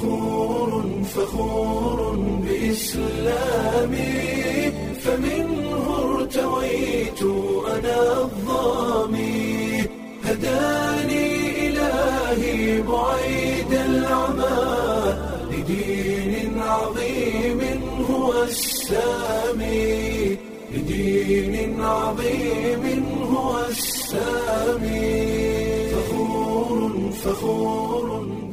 فخور فخور بإسلامي فمنه ارتويت أنا الظامي هداني إلهي بعيد العمى لدين عظيم هو السامي لدين عظيم هو السامي فخور فخور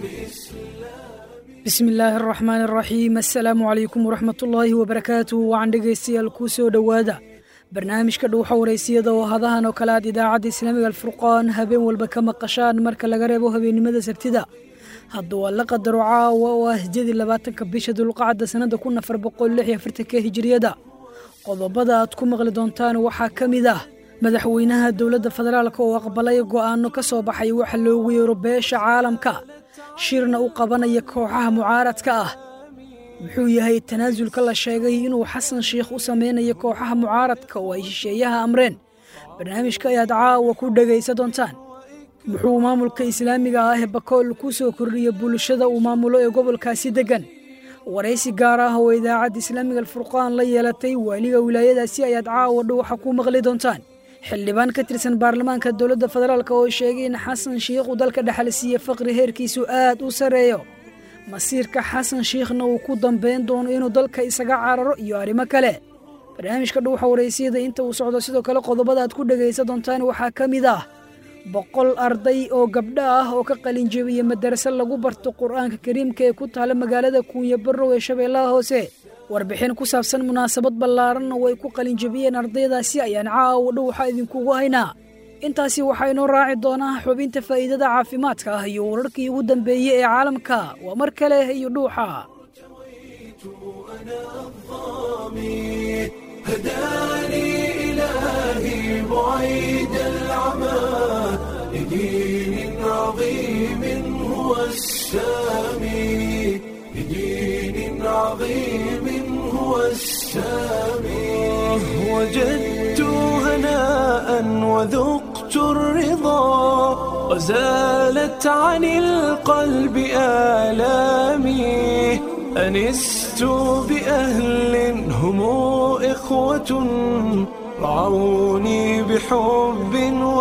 bismi illaahi araxmaan araxiim assalaamu calaykum waraxmatullaahi wabarakaatuh wacan dhegaystayaal kuu soo dhowaada barnaamijka dhuuxa waraysiyada oo hadahan oo kale aad idaacadda islaamiga alfurqaan habeen walba ka maqashaan marka laga reebo habeennimada sabtida hadda waa la qadaro caawa oo ah hijadii labaatanka bisha dulqacda sannada kun afar boqol lix iyo afartanka hijiriyada qodobada aad ku maqli doontaan waxaa ka mid ah madaxweynaha dowladda federaalk oo aqbalay go'aano ka soo baxay waxa loogu yeero beesha caalamka shirna u qabanaya kooxaha mucaaradka ah muxuu yahay tanaasulka la sheegay inuu xasan sheikh u sameynayo kooxaha mucaaradka oo ay shisheeyaha amreen barnaamijka ayaad caawa ku dhegaysa doontaan muxuu maamulka islaamiga ah ee bakool ku soo kordhiya bulshada uu maamulo ee gobolkaasi deggan waraysi gaar ah oo idaacadda islaamiga alfurqaan la yeelatay waaliga wilaayadaasi ayaad caawa dhuuxa ku maqli doontaan xildhibaan ka tirsan baarlamaanka dowladda federaalk oo sheegay in xasan shiikh uu dalka dhexalsiiye faqri heerkiisu aad u sarreeyo masiirka xasan shiikhna uu ku dambayn doono inuu dalka isaga cararo iyo arrimo kale barnaamijka dhuuxa waraysiyada inta uu socdo sidoo kale qodobada aad ku dhegaysa doontaan waxaa ka mid ah boqol arday oo gabdho ah oo ka qalinjabiyey madarase lagu barto qur-aanka kariimka ee ku taala magaalada kuunya barrow ee shabeellaha hoose warbixin ku saabsan munaasabad ballaaran oo ay ku qalinjabiyeen ardaydaasi ayaan caawa dhuuxa idinkugu haynaa intaasi waxaa inoo raaci doonaa xubinta faa'iidada caafimaadka ah iyo wararkii ugu dambeeyey ee caalamka waa mar kale iyo dhuuxa بدين عظيم هو السامي وجدت هناء وذقت الرضا وزالت عن القلب آلامي أنست بأهل هم إخوة رعوني بحب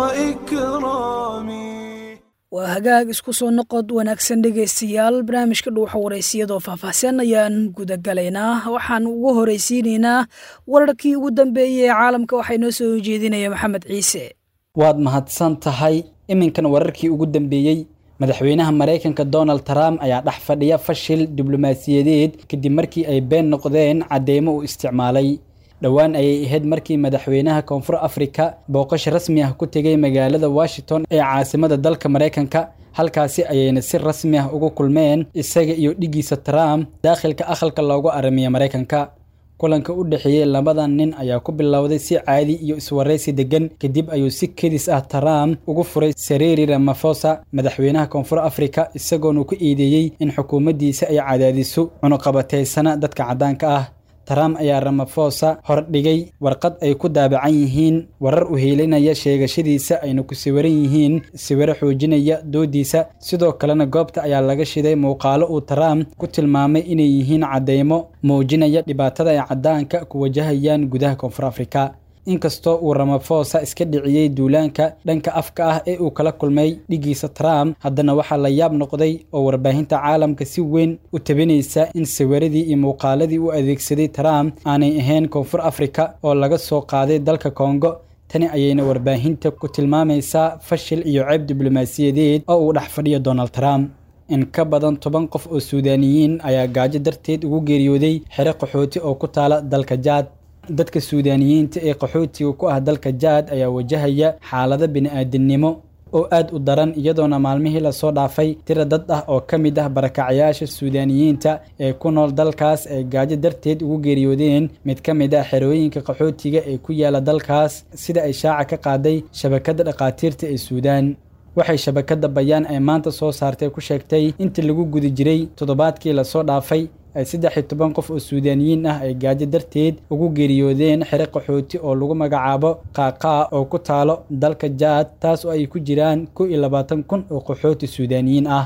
وإكرام waa hagaag isku soo noqod wanaagsan dhegaystayaal barnaamijka dhuuxa waraysiyadoo faahfaahsan ayaan gudagalaynaa waxaan ugu horaysiinaynaa wararkii ugu dambeeyey ee caalamka waxaa inoo soo jeedinaya maxamed ciise waad mahadsan tahay iminkan wararkii ugu dambeeyey madaxweynaha maraykanka donald trump ayaa dhex fadhiya fashil diblomaasiyadeed kadib markii ay been noqdeen cadeymo uu isticmaalay dhowaan ayay ahayd markii madaxweynaha koonfur afrika booqasho rasmi ah ku tegay magaalada washington ee caasimada dalka maraykanka halkaasi ayayna si rasmi ah ugu kulmeen isaga iyo dhigiisa trump daakhilka aqalka loogu aramiya maraykanka kulanka u dhexeeyey labadan nin ayaa ku bilowday si caadi iyo iswaraysi degan kadib ayuu si kedis ah trump ugu furay sareri ramafosa madaxweynaha koonfur afrika isagoona ku eedeeyey in xukuumaddiisa ay cadaadiso cunuqabataysana dadka caddaanka ah trump ayaa ramafosa hordhigay warqad ay ku daabacan yihiin warar u heelinaya sheegashadiisa ayna ku sawiran yihiin sawiro xoojinaya doodiisa sidoo kalena goobta ayaa laga shiday muuqaalo uu trump ku tilmaamay inay yihiin caddeymo muujinaya dhibaatada ay caddaanka ku wajahayaan gudaha koonfur afrika inkastoo uu ramafosa iska dhiciyey duulaanka dhanka afka ah ee uu kala kulmay dhigiisa trump haddana waxaa la yaab noqday oo warbaahinta caalamka si weyn u tabinaysa in sawiradii iyo muuqaaladii u adeegsaday trump aanay ahayn koonfur afrika oo laga soo qaaday dalka kongo tani ayayna warbaahinta ku tilmaamaysaa fashil iyo ceeb diblomaasiyadeed oo uu dhex fadhiyo donald trump in ka badan toban qof oo suudaaniyiin ayaa gaajo darteed ugu geeriyooday xero qaxooti oo ku taala dalka jaad dadka suudaaniyiinta ee qaxootiga ku ah dalka jaad ayaa wajahaya xaalado bini-aadinimo oo aad u daran iyadoona maalmihii lasoo dhaafay tira dad ah oo ka mid ah barakacyaasha suudaaniyiinta ee ku nool dalkaas ay gaajo darteed ugu geeriyoodeen mid ka mid ah xerooyinka qaxootiga ee ku yaala dalkaas sida ay shaaca ka qaaday shabakadda dhakhaatiirta ee suudaan waxay shabakadda bayaan ay maanta soo saartay ku sheegtay intii lagu guda jiray toddobaadkii lasoo dhaafay ay saddex iyo toban qof oo suudaaniyiin ah ay gaajo darteed ugu geeriyoodeen xere qaxooti oo lagu magacaabo qaaqaa oo ku taalo dalka jaad taas oo ay ku jiraan kow iyo labaatan kun oo qaxooti suudaaniyiin ah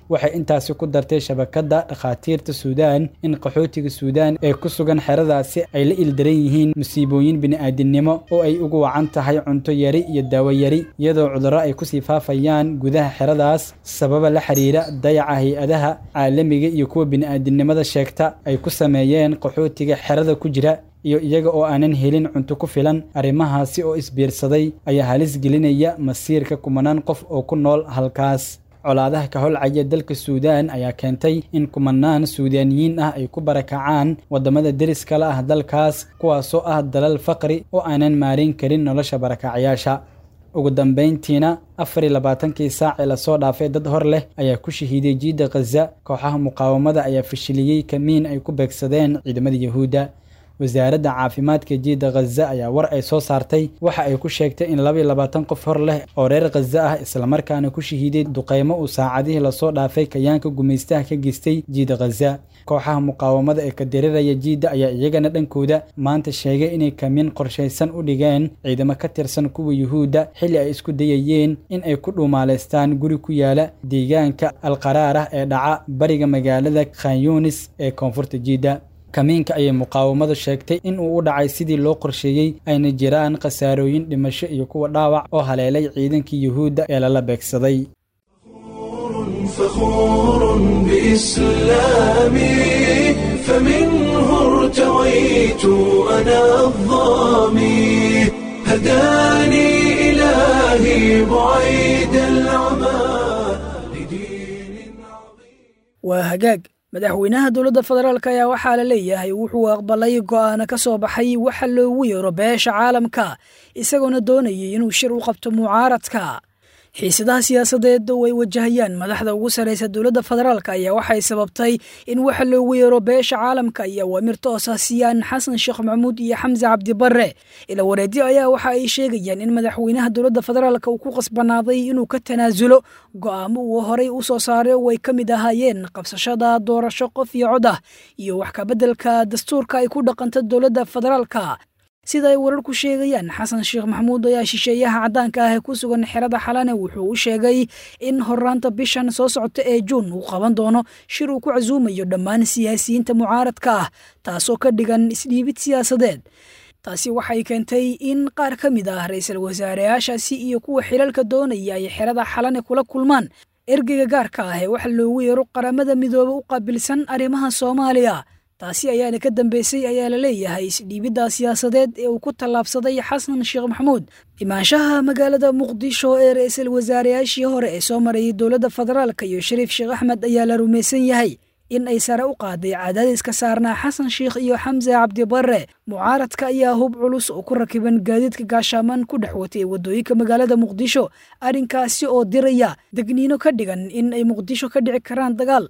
waxay intaasi ku dartay shabakadda dhakhaatiirta suudaan in qaxootiga suudaan ee ku sugan xeradaasi ay la ildaran yihiin musiibooyin bini'aadinimo oo ay ugu wacan tahay cunto yari iyo daawo yari iyadoo cudurro ay kusii faafayaan gudaha xeradaas sababa la xiriira dayaca hay-adaha caalamiga iyo kuwa bini'aadinimada sheegta ay ku sameeyeen qaxootiga xerada ku jira iyo iyaga oo aanan helin cunto ku filan arrimahaasi oo isbiirsaday ayaa halis gelinaya masiirka kumanaan qof oo ku nool halkaas colaadaha ka holcaya dalka suudaan ayaa keentay in kumanaan suudaaniyiin ah ay ku barakacaan waddamada deriska la ah dalkaas kuwaasoo ah dalal faqri oo aanan maarin karin nolosha barakacyaasha ugu dambayntiina afar iyo labaatankii saac ee lasoo dhaafay dad hor leh ayaa ku shahiiday jiidda khaza kooxaha muqaawamada ayaa fashiliyey kamiin ay ku beegsadeen ciidamada yahuudda wasaaradda caafimaadka jiidda khaza ayaa war ay soo saartay waxa ay ku sheegtay in laba iyo labaatan qof hor leh oo reer khaza ah islamarkaana ku shahiiday duqaymo uu saacadihii lasoo dhaafay kayaanka gumaystaha ka geystay jiidda khaza kooxaha muqaawamada ee ka diriraya jiidda ayaa iyagana dhankooda maanta sheegay inay kamiin qorshaysan u dhigeen ciidamo ka tirsan kuwa yuhuudda xilli ay isku dayayeen in ay ku dhuumaalaystaan guri ku yaala deegaanka alqaraarah ee dhaca bariga magaalada khanyunis ee koonfurta jiidda kamiinka ayay muqaawamadu sheegtay in uu u dhacay sidii loo qorsheeyey ayna jiraan khasaarooyin dhimasho iyo kuwa dhaawac oo haleelay ciidankii yuhuudda ee lala beegsaday فخور بإسلامي فمنه ارتويت أنا الظامي هداني إلهي بعيد العمى لدين عظيم waa hagaag madaxweynaha dowladda federaalk ayaa waxaa la leeyahay wuxuu aqbalay go'aano ka soo baxay waxa loogu yeero beesha caalamka isagoona doonayay inuu shir u qabto mucaaradka xiisadaha siyaasadeed oo ay wajahayaan madaxda ugu sarraysa dowladda federaalk ayaa waxay sababtay in waxa loogu yeero beesha caalamka iyo awaamir toosa siiyaan xasan sheekh maxamuud iyo xamse cabdibarre ila wareedyo ayaa waxa ay sheegayaan in madaxweynaha dowladda federaalk uu ku qasbanaaday inuu ka tanaasulo go'aamo uu horey u soo saaray oo ay ka mid ahaayeen qabsashada doorasho qof iyo cod ah iyo wax kabeddelka dastuurka ay ku dhaqanta dowladda federaalka sida ay wararku sheegayaan xasan sheekh maxamuud ayaa shisheeyaha caddaanka ah ee ku sugan xerada xalane wuxuu u sheegay in horaanta bishan soo socota ee juun uu qaban doono shir uu ku casuumayo dhammaan siyaasiyiinta mucaaradka ah taasoo ka dhigan isdhiibid siyaasadeed taasi waxay keentay in qaar ka mid ah ra-iisul wasaareyaashaasi iyo kuwa xilalka doonaya ay xerada xalane kula kulmaan ergeyga gaarka ah ee waxa loogu yeero qaramada midoobe u qaabilsan arrimaha soomaaliya taasi ayaana ka dambeysay ayaa la leeyahay isdhiibidda siyaasadeed ee uu ku tallaabsaday xasan sheekh maxamuud imaanshaha magaalada muqdisho ee ra-iisul wasaareyaashii hore ee soo marayay dowladda federaalka iyo shariif sheekh axmed ayaa la rumaysan yahay in ay sare u qaaday cadaadiska saarnaa xasan sheekh iyo xamse cabdibarre mucaaradka ayaa hub culus oo ku rakiban gaadiidka gaashaaman ku dhex watay waddooyinka magaalada muqdisho arrinkaasi oo diraya degniino ka dhigan in ay muqdisho ka dhici karaan dagaal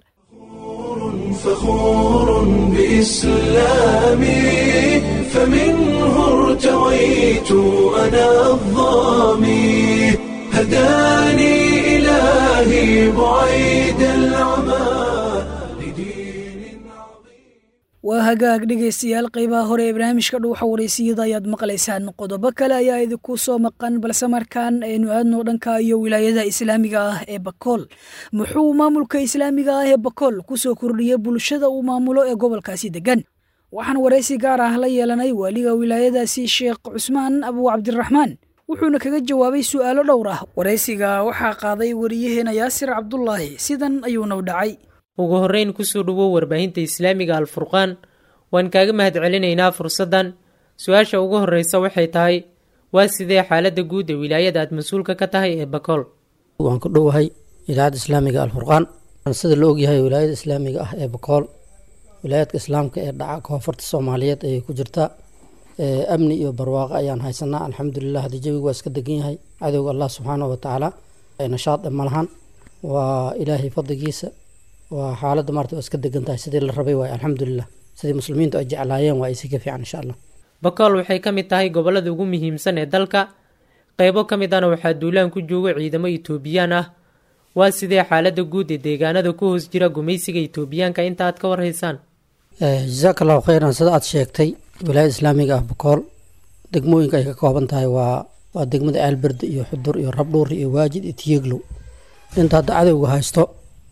فخور بإسلامي فمنه ارتويت أنا الظامي هداني إلهي بعيد العمى لدين عظيم waa hagaag dhegaystayaal qeybaha hore ee barnaamijka dhuuxa waraysiyada ayaad maqlaysaan qodobo kale ayaa idinku soo maqan balse markaan aynu aadno dhanka iyo wilaayada islaamiga ah ee bakool muxuu maamulka islaamiga ah ee bakool kusoo kordhiyey bulshada uu maamulo ee gobolkaasi degan waxaan waraysi gaar ah la yeelanay waaliga wilaayadaasi sheekh cusmaan abu cabdiraxmaan wuxuuna kaga jawaabay su'aalo dhowr ah waraysiga waxaa qaaday wariyaheena yaasir cabdulaahi sidan ayuuna u dhacay ugu horreyn kusoo dhowow warbaahinta islaamiga alfurqaan waan kaaga mahad celinaynaa fursaddan su-aasha ugu horreysa waxay tahay waa sidee xaaladda guud ee wilaayada aad mas-uulka ka tahay ee bakool waan ku dhowahay idaacadda islaamiga alfurqaan sida la ogyahay wilaayada islaamiga ah ee bakool wilaayadka islaamka ee dhaca koonfurta soomaaliyeed ayay ku jirtaa amni iyo barwaaqo ayaan haysanaa alxamdulilah haddii jawigu waa iska degan yahay cadowga allah subxaanahu watacaala nashaad ma lahan waa ilaahay fadligiisa waa xaaladda maarta waa iska degan tahay sidii la rabay waay alxamdulilah sidii muslimiintu ay jeclaayeen waa isi ka fiican insha allah bakool waxay ka mid tahay gobollada ugu muhiimsan ee dalka qeybo ka mid ana waxaa duulaan ku jooga ciidamo itoobiyaan ah waa sidee xaaladda guud ee deegaanada ku hoos jira gumaysiga itoobiyaanka inta aad ka warhaysaan jasaak allahu kheyran sida aad sheegtay wilaayada islaamiga ah bakool degmooyinka ay ka kooban tahay waa waa degmada aalberde iyo xudur iyo rabdhuur iyo waajid iyo tiyeglow inta hadda cadowga haysto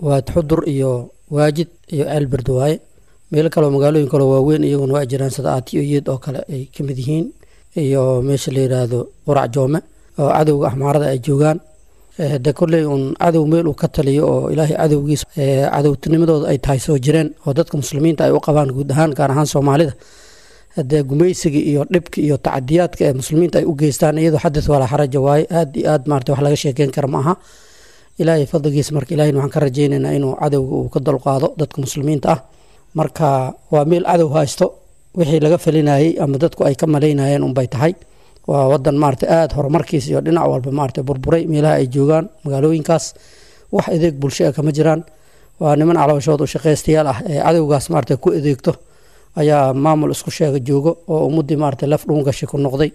waa xudur iyo waajid iyo ceelberd waaye meelo kaleo magaalooyin kaleo waaweyn iyaguna waa jiraan sida aatiyo iyad oo kale ay ka mid yihiin iyo meesha la yidhaahdo qurac joome oo cadowga axmaarada ay joogaan de kolley uun cadow meel uu ka taliyo oo ilaahay cadowgiisa cadowtinimadooda ay tahay soo jireen oo dadka muslimiinta ay u qabaan guud ahaan gaar ahaan soomaalida dee gumaysiga iyo dhibka iyo tacadiyaadka ee muslimiinta ay u geystaan iyadoo xadis walaa xaraja waaye aad iyo aad maarata wax laga sheekeyn kara ma aha ilaahay fadligiisa marka ilahayna waxaan ka rajaynaynaa inuu cadowga uu ka dulqaado dadka muslimiinta ah marka waa meel cadow haysto wixii laga falinayey ama dadku ay ka malaynayeen unbay tahay waa wadan maarata aada horumarkiisa iyo dhinac walba maarata burburay meelaha ay joogaan magaalooyinkaas wax adeeg bulsho ah kama jiraan waa niman calooshood u shaqaystayaal ah ee cadowgaas maarata ku adeegto ayaa maamul isku sheega joogo oo ummadii maarata laf dhuungashi ku noqday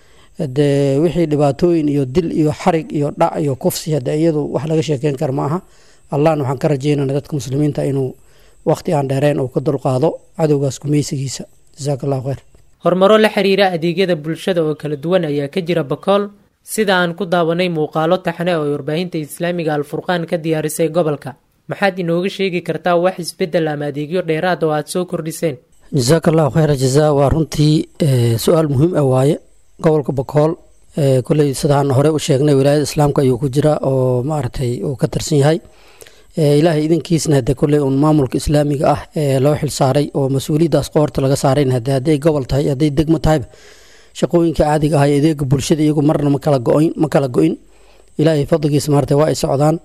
dee wixii dhibaatooyin iyo dil iyo xarig iyo dhac iyo kufsi hade iyadu wax laga sheekeyn kara ma aha allahna waxaan ka rajeynana dadka muslimiinta inuu waqti aan dheereen uu ka dulqaado cadowgaas gumaysigiisa jasaak allahu kheyr horumaro la xiriira adeegyada bulshada oo kala duwan ayaa ka jira bakool sida aan ku daawanay muuqaalo taxne oo warbaahinta islaamiga alfurqaan ka diyaarisay gobolka maxaad inooga sheegi kartaa wax isbeddel ama adeegyo dheeraad oo aad soo kordhiseen jasaak allahu kheyra jazaa waa runtii su-aal muhiim ah waaye gobolka bakool kolley sidaan hore u sheegnay wilaayada islaamka ayuu ku jira oo maaragtay uu ka tirsan yahay ilaahay idinkiisna hade kolley uun maamulka islaamiga ah ee loo xil saaray oo mas-uuliyaddaas qoorta laga saarayna hade hadday gobol tahay hadday degmo tahayba shaqooyinka caadiga ah ee adeega bulshada iyagu marna ma kala go-in ma kala go-in ilaahay fadligiisa maarata waa ay socdaan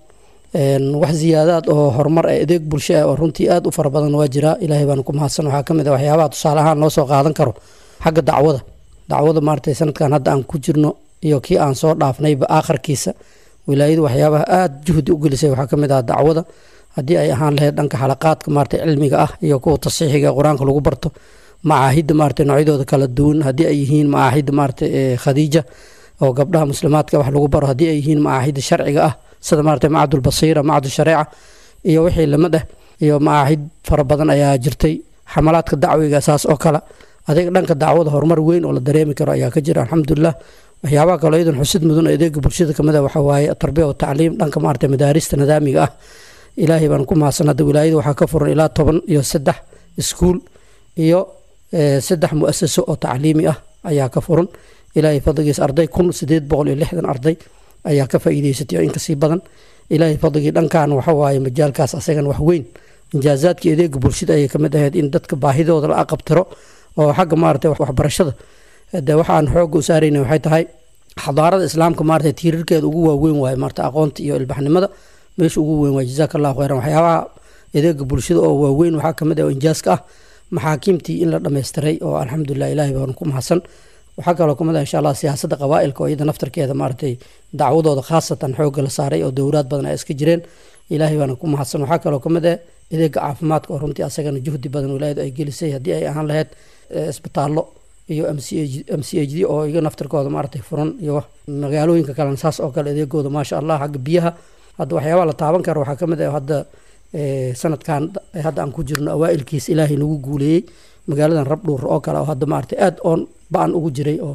wax ziyaadaad oo horumar ee adeeg bulsho ah oo runtii aada u fara badan waa jiraa ilaahay baana ku mahadsan waxaa ka mid ah waxyaabaha tusaale ahaan loo soo qaadan karo xagga dacwada dacwada maarata sanadkan hadda aan ku jirno iyo kii aan soo dhaafnayba aakharkiisa wilaayadu waxyaabaha aada juhdi u gelisay waxaa ka mid ah dacwada haddii ay ahaan lahayd dhanka xalaqaadka maarata cilmiga ah iyo kuwa tasiixiga ee qur-aanka lagu barto macaahidda maarata noocyadooda kala duwan haddii ay yihiin macaahidda maarata khadiija oo gabdhaha muslimaadka wax lagu baro haddii ay yihiin macaahidda sharciga ah sida maarata macadulbasiira macadu shareeca iyo wixii lamid ah iyo macaahid fara badan ayaa jirtay xamalaadka dacwiga saas oo kale adeeg dhanka dacwada horumar weyn oo la dareemi karo ayaa ka jira alxamdulilah waxyaabaha kaloo iyadan xusid mudan oo adeega bulshada kamid a waxaa waaye tarbiya wa tacliim dhanka maarata madaarista nidaamiga ah ilaahay baan ku mahadsan hadda wilaayada waxaa ka furan ilaa toban iyo saddex iskuul iyo saddex mu-asaso oo tacliimi ah ayaa ka furan ilaahay fadligiisa arday kun sideed boqol iyo lixdan arday ayaa ka faa'iideysatay oo in kasii badan ilaahay fadligii dhankan waxa waaye majaalkaas asagan wax weyn injaazaadkii adeega bulshada ayay kamid ahayd in dadka baahidooda la aqabtiro oo xagga maarata waxbarashada de waxaan xooga u saarayna waxay tahay xadaarada islaamka maarata tiirarkeeda ugu waaweyn waaye maarata aqoonta iyo ilbaxnimada meesha ugu weyn waaye jazaaka allahu kheyran waxyaabaha adeega bulshada oo waaweyn waxaa kamid ah oo injaaska ah maxaakiimtii in la dhammaystiray oo alxamdulilah ilahay baan ku mahadsan waxaa kaloo kamid ah insha allah siyaasadda qabaailka oo iyada naftarkeeda maaratay dacwadooda khaasatan xooga la saaray oo dowlaad badan ay iska jireen ilaahay baana ku mahadsan waxaa kaloo kamid ah adeega caafimaadka oo runtii asagana juhdi badan wilaayadu ay gelisay haddii ay ahaan lahayd isbitaallo iyo m c h d oo iga naftarkooda maaratay furan iyo magaalooyinka kalena saas oo kale adeegooda maasha allah xagga biyaha hadda waxyaabaha la taaban karo waxaa kamid ah hadda sanadkan hadda aan ku jirno awaailkiis ilaahay nagu guuleeyey magaaladan rabdhuur oo kale oo hadda maarata aada oon ba-an ugu jiray oo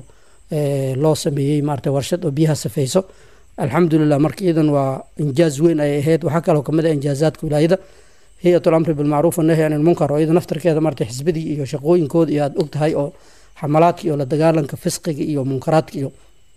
loo sameeyey maarata warshad oo biyaha safeyso alxamdulilah marka iyadan waa injaaz weyn ay ahayd waxaa kaloo kamid ah injaazaadka wilaayada hay-at lamri bilmacruuf annahy an ilmunkar oo iyada naftarkeeda maarata xisbadii iyo shaqooyinkooda iyo aada og tahay oo xamalaadka iyo la dagaalanka fisqiga iyo munkaraadka iyo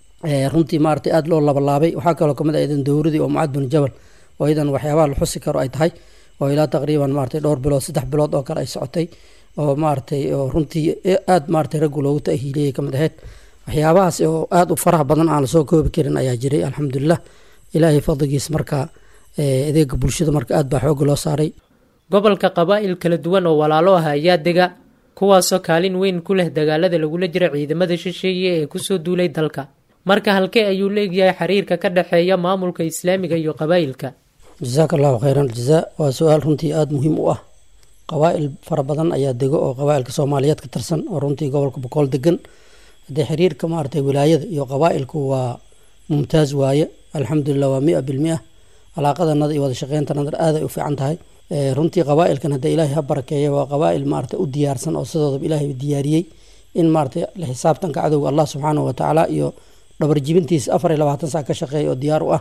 runtii maarata aada loo labalaabay waxaa kaloo kamid ah iyadan dowradii oo mucad bin jabal oo iyadan waxyaabaha la xusi karo ay tahay oo ilaa taqriiban maarata dhowr bilood saddex bilood oo kale ay socotay oo maaratay oo runtii aada maaratay raggu loogu tahiiliyay kamid ahayd waxyaabahaas oo aada u faraha badan aan lasoo koobi karin ayaa jiray alxamdulilah ilaahay fadligiis marka adeega bulshada marka aad baa xooga loo saaray gobolka qabaa'il kala duwan oo walaalo ah ayaa dega kuwaasoo kaalin weyn ku leh dagaalada lagula jiro ciidamada shisheeye ee kusoo duulay dalka marka halkee ayuu leegyahay xiriirka ka dhexeeya maamulka islaamiga iyo qabaa'ilka jasaaka allahu kheyran aljazaa waa su-aal runtii aada muhiim u ah qabaa'il fara badan ayaa dego oo qabaa'ilka soomaaliyeed ka tirsan oo runtii gobolka boqool degan haddee xiriirka maaragtay wilaayada iyo qabaa'ilku waa mumtaaz waaye alxamdulilah waa mia bilmia alaaqadanada iyo wada shaqeyntanada aaday u fiican tahay runtii qabaa'ilkan haddee ilaahay ha barakeeya waa qabaa'il maarata u diyaarsan oo sidoodaba ilaahay diyaariyey in maarata la xisaabtanka cadowga allah subxaanahu watacaala iyo dhabarjibintiisa afar iyo labaatan sac ka shaqeeya oo diyaar u ah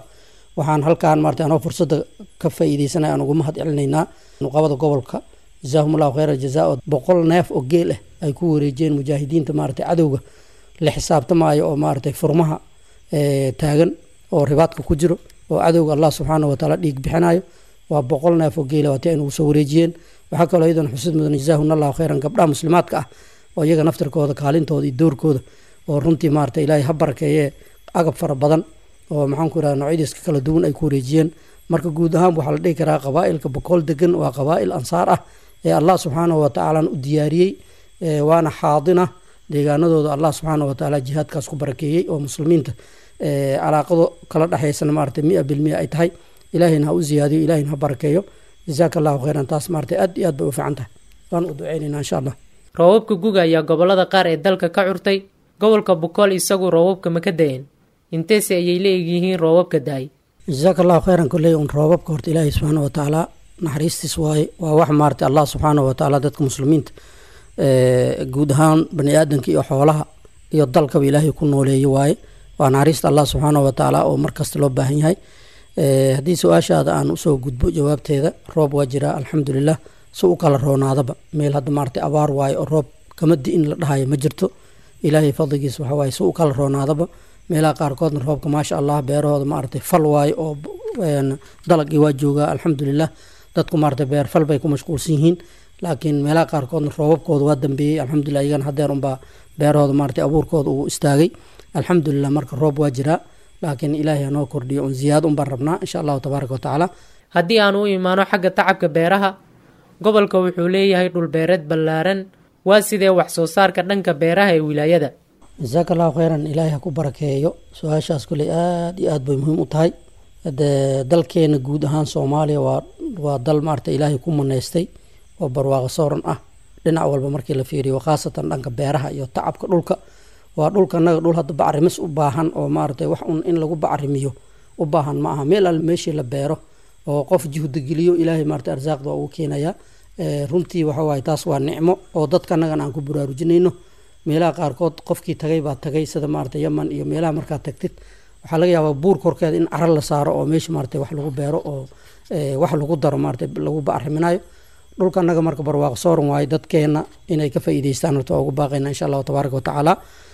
waxaan halkaan maarata anoo fursadda ka faa'iideysanaya aan ugu mahad celinaynaa nuqabada gobolka jazaahum allahu khayra jazaa oo boqol neef oo geel ah ay ku wareejiyeen mujaahidiinta maarata cadowga la xisaabtamaayo oo maaragtay furmaha taagan oo ribaadka ku jiro oo cadowga allah subxaanahu watacaala dhiig bixinayo waa boqol neef oo geela waati ay nagu soo wareejiyeen waxaa kaloo iyadan xusid mudan jazaahun allahu khayran gabdhaha muslimaadka ah oo iyaga naftirkooda kaalintooda iyo doorkooda oo runtii maarata ilaahay ha barakeeyee agab fara badan oo maxaan ku irahda noocyadiiska kala duwan ay ku wareejiyeen marka guud ahaan waxaa la dhihi karaa qabaa'ilka boqol degan waa qabaa'il ansaar ah ee allah subxaanahu watacaala u diyaariyey waana xaadina deegaanadooda allah subxaana watacaala jihaadkaas ku barakeeyey oo muslimiinta calaaqado kala dhexaysana maarata mia bilmia ay tahay ilaahayna ha u ziyaadiyo ilahayna ha barakeeyo jazaaka allahu khayran taas maarata aad iyo aad bay u fiican tahay waan u duceynayna insha allah roobabka guga ayaa gobolada qaar ee dalka ka curtay gobolka bukool isagu roobabka ma ka da-een inteese ayay la egyihiin roobabka da-ay jazaaka allahu khayran kolley un roobabka horta ilaahay subxaana watacaala naxariistiis waaye waa wax maarata allah subxaana watacaala dadka muslimiinta guud ahaan bani aadanka iyo xoolaha iyo dalkaba ilaahay ku nooleeye waaye waa naxariista allah subxaana watacaala oo markasta loo baahan yahay haddii su-aashaada aan usoo gudbo jawaabteeda roob waa jiraa alxamdulilah si u kala roonaadaba meel hadda maarata abaar waaye oo roob kama di-in la dhahayo ma jirto ilaahay fadligiis waxa waaye si u kala roonaadaba meelaha qaarkoodna roobka maasha allah beerahooda maaragtay fal waaye oo dalagii waa joogaa alxamdulilah dadku maarata beer fal bay ku mashquulsan yihiin laakiin meelaha qaarkoodna roobabkooda waa dambeeyey alxamdulilah iyagana hadeer unbaa beerahooda maarata abuurkooda uu istaagay alxamdulilah marka roob waa jiraa laakiin ilaahay hanoo kordhiyo un ziyaado unbaan rabnaa insha allahu tabaaraka watacaala haddii aan u imaano xagga tacabka beeraha gobolka wuxuu leeyahay dhulbeereed ballaaran waa sidee wax soo saarka dhanka beeraha ee wilaayada jasaaka allahu khayran ilaahay ha ku barakeeyo su-aashaas kuley aada iyo aad bay muhiim u tahay de dalkeena guud ahaan soomaaliya waa waa dal maarata ilaahay ku maneystay oo barwaaqo sooran ah dhinac walba markii la fiiriyo khaasatan dhanka beeraha iyo tacabka dhulka waa dhulka naga dhul hadda bacrimis u baahan oo maaragtay wax un in lagu bacrimiyo u baahan ma aha meel alle meeshii la beero oo qof juhdigeliyo ilaahay maarata arsaaqda waa ugu keenayaa runtii waxa waaye taas waa nicmo oo dadka nagan aan ku baraarujinayno meelaha qaarkood qofkii tagay baa tagay sida maarata yaman iyo meelaha markaad tagtid waxaa laga yaabaa buur korkeeda in caro la saaro oo meesha maarata wax lagu beero oo wax lagu daro maarata lagu bacriminayo dhulka naga marka barwaaqo sooran waaye dadkeena inay ka faa'iideystaan horta waa ugu baaqayna insha allahu tabaaraka watacaala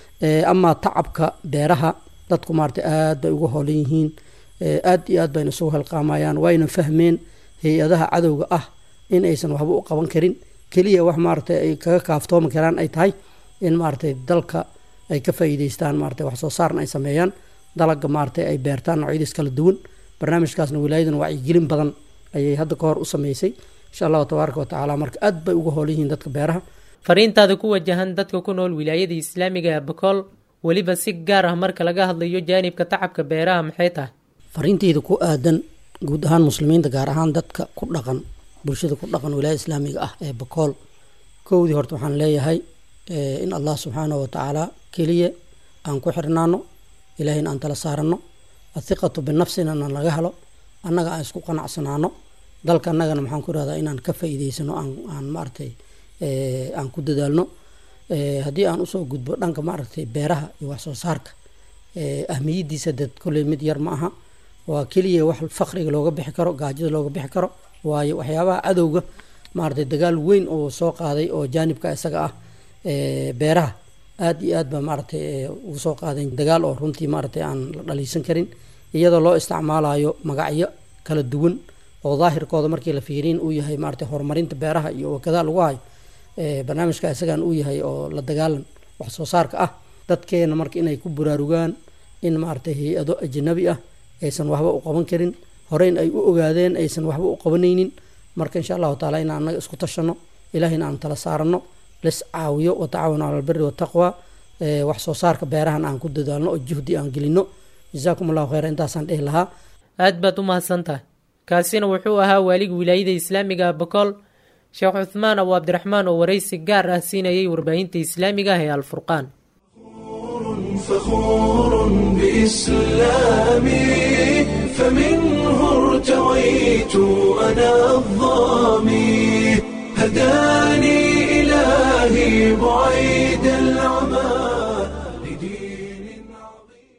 amaa tacabka beeraha dadku maarata aad bay uga hoolan yihiin aad iyo aad bayna isugu helqaamayaan wayna fahmeen hay-adaha cadowga ah in aysan waxba u qaban karin keliya wax maaragtay ay kaga kaaftoomi karaan ay tahay in maaragtay dalka ay ka faa'iideystaan maaragtay wax soo saarna ay sameeyaan dalaga maaragtay ay beertaan noocyadiis kala duwan barnaamijkaasna wilaayadan wacyigelin badan ayay hadda ka hor u sameysay insha allahu tabaaraka watacaala marka aad bay uga hoolan yihiin dadka beeraha fariintaada ku wajahan dadka ku nool wilaayada islaamiga ee bakool weliba si gaar ah marka laga hadlayo jaanibka tacabka beeraha maxay tahay fariinteyda ku aadan guud ahaan muslimiinta gaar ahaan dadka ku dhaqan bulshada ku dhaqan wilaayada islaamiga ah ee bakool kowdii horta waxaan leeyahay in allah subxaanahu watacaala keliya aan ku xirnaano ilaahayna aan tala saarano athiqatu binafsina na laga helo annaga aan isku qanacsanaano dalka annagana maxaan ku irahdaa inaan ka faa'iideysano aan aan maaragtay aan ku dadaalno haddii aan usoo gudbo dhanka maaragtay beeraha iyo wax soo saarka ahmiyadiisa dad kolley mid yar ma aha waa keliya wax fakriga looga bixi karo gaajada looga bixi karo waayo waxyaabaha cadowga maaragtay dagaal weyn oo soo qaaday oo jaanibka isaga ah beeraha aad iyo aad ba maaragtay ugu soo qaaday dagaal oo runtii maaragtay aan la dhaliisan karin iyadoo loo isticmaalayo magacyo kala duwan oo daahirkooda markii la fiiriin uu yahay maaragtay horumarinta beeraha iyo wakadaa lagu hayo barnaamijka isagan uu yahay oo la dagaalan wax soo saarka ah dadkeena marka inay ku buraarugaan in maaragtay hay-ado ajnabi ah aysan waxba u qaban karin horeyn ay u ogaadeen aysan waxba u qabanaynin marka insha allahu taala in annaga isku tashano ilahayna aan tala saarano lis caawiyo watacaawanu cala albiri wataqwa wax soo saarka beerahan aan ku dadaalno oo juhdi aan gelino jazaakum allahu khayra intaasaan dhihi lahaa aad baad u mahadsan tahay kaasina wuxuu ahaa waaliga wilaayada islaamiga bakool sheekh cuthmaan abu cabdiraxmaan oo waraysi gaar ah siinayay warbaahinta islaamiga ah ee alfurqaan فخور بإسلامي فمنه ارتويت أنا الظامي هداني إلهي بعيد العمى لدين عظيم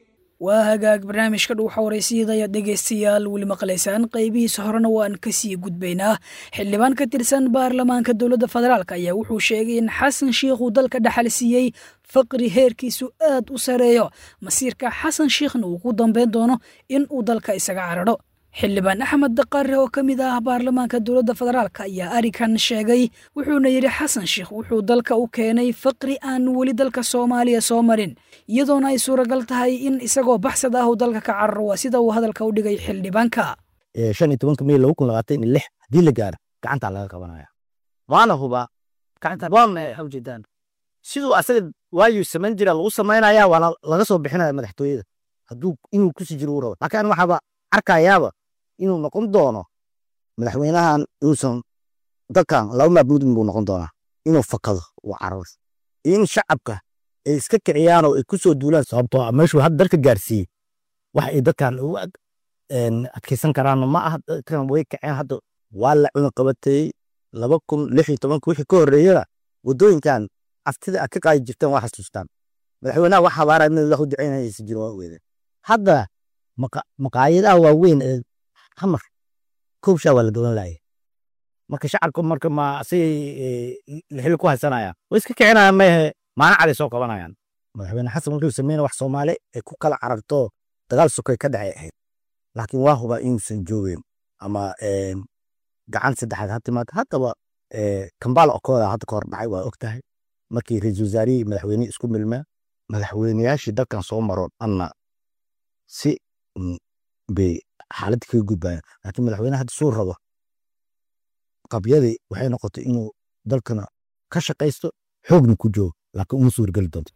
waa hagaag barnaamijka dhuuxa waraysiyada ayaad dhegaystayaal weli maqlaysaan qaybihiisa horena waan kasii gudbaynaa xildhibaan ka tirsan baarlamaanka dowladda federaalk ayaa wuxuu sheegay in xasan shiikhuu dalka dhaxal siiyey faqri heerkiisu aad u sareeyo masiirka xasan shiikhna uu ku dambeyn doono in uu dalka isaga cararho xildhibaan axmed daqare oo ka mid ah baarlamaanka dowladda federaalk ayaa arikan sheegay wuxuuna yidhi xasan sheikh wuxuu dalka u keenay faqri aan weli dalka soomaaliya soo marin iyadoona ay suuragal tahay in isagoo baxsad ah uu dalka ka cararo waa sida uu hadalka u dhigay xildhibaanka shan iyo tobanka mey laba kun labaatan iyo lix haddii la gaaro gacantaa laga qabanaya waana hubaa waa maxay ujeedaan siduu asaga waayuu samayn jira lagu samaynaya waana laga soo bixinaya madaxtooyada hadduu inuu kusii jiro uu rabo laakiin an waxaaba arkayaaba inuu noqon doono madaxweynahan uusan dalkan laba maabuud buu noqon doonaa inuu fakado uu cararo in shacabka ay iska kiciyaan oo ay ku soo duulaan sababtoo ah meeshuu hadda dalka gaarsiiyey wax ay dadkan ugu adkeysan karaan ma aha dadkan way kaceen hadda waa la cuna qabatay laba kun lix iyo tobanka wixii ka horreeyana waddooyinkan aftida aad ka qaadi jirteen waa xasuustaan madaxweynaha wax habaara in wax u ducaynaysa jiro waa weedeen hadda maqaayadaha waaweyn ee hamar koobshaa waa la dolan laaya marka shacabka marka ma asigay xil ku haysanayaan way iska kicinayaan maehe maalin caday soo qabanayaan madaxweyne xasan wuxuu sameyna wax soomaali ay ku kala cararto dagaal sokay ka dhacay ahayd laakiin waa hubaa inuusan joogeen ama gacan saddexaad ha timaado haddaba kambaala okooda hadda ka hor dhacay waa og tahay markii ra-iisul wasaarihii madaxweynihii isku milmeen madaxweyneyaashii dalkan soo maroon anna si bay xaaladda kaga gudbayaan laakiin madaxweyne hadda suu rabo qabyadii waxay noqotay inuu dalkana ka shaqaysto xoogna ku joogo laakiin uma suurgeli doonto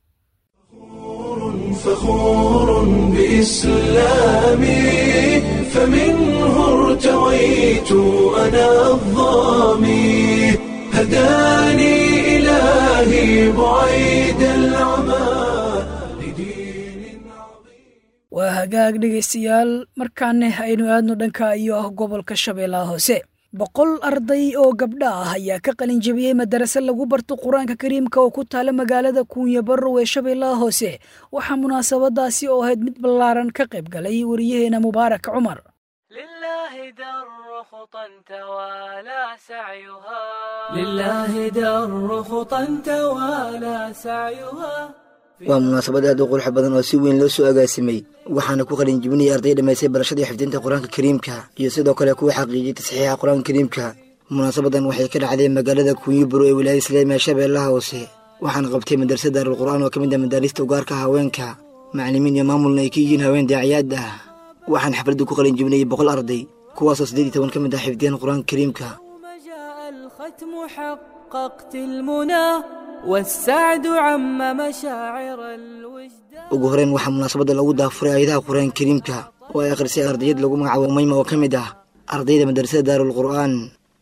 فخور بإسلامي فمنه ارتويت أنا الظامي هداني إلهي بعيد العمى لدين عظيم waa hagaag dhegaystayaal markaane aynu aadno dhanka iyo ah gobolka shabeellaha hoose boqol arday oo gabdha ah ayaa ka qalin jebiyey madarase lagu barto qur-aanka kariimka oo ku taala magaalada kuunya barrow ee shabeellaha hoose waxaa munaasabadaasi oo ahayd mid ballaaran ka qayb galay wariyaheena mubaarak cumar لله در خطى توالى سعيها لله در خطى توالى سعيها waa munaasabad aad u qurux badan oo si weyn loo soo agaasimay waxaana ku qalin jibinaya arday dhammaystay barashadii xifdinta qur-aanka kariimka iyo sidoo kale kuwa xaqiijiyey tasxiixa qur-aanka kariimka munaasabadan waxay ka dhacday magaalada kuunyiburo ee wilaayada islaamiga shabeellaha hoose waxaana qabtay madrasada daarulqur'aan oo ka mid ah madaarista ugaarka haweenka macallimiin iyo maamulna ay ka yihiin haween daaciyaad ah waxaan xafladda ku qalin jibinayay boqol arday kuwaasoo siddeed iyo toban ka mid ah xifdiyeen qur-aanka kariimka يوم جاء الختم حققت المنى والسعد عم مشاعر الوجدان ugu horeyn waxaa munaasabadda lagu daafuray aayadaha qur-aanka kariimka oo ay akhrisay ardayad lagu magacaabo mayma oo ka mid ah ardayda madrasada daarulqur'aan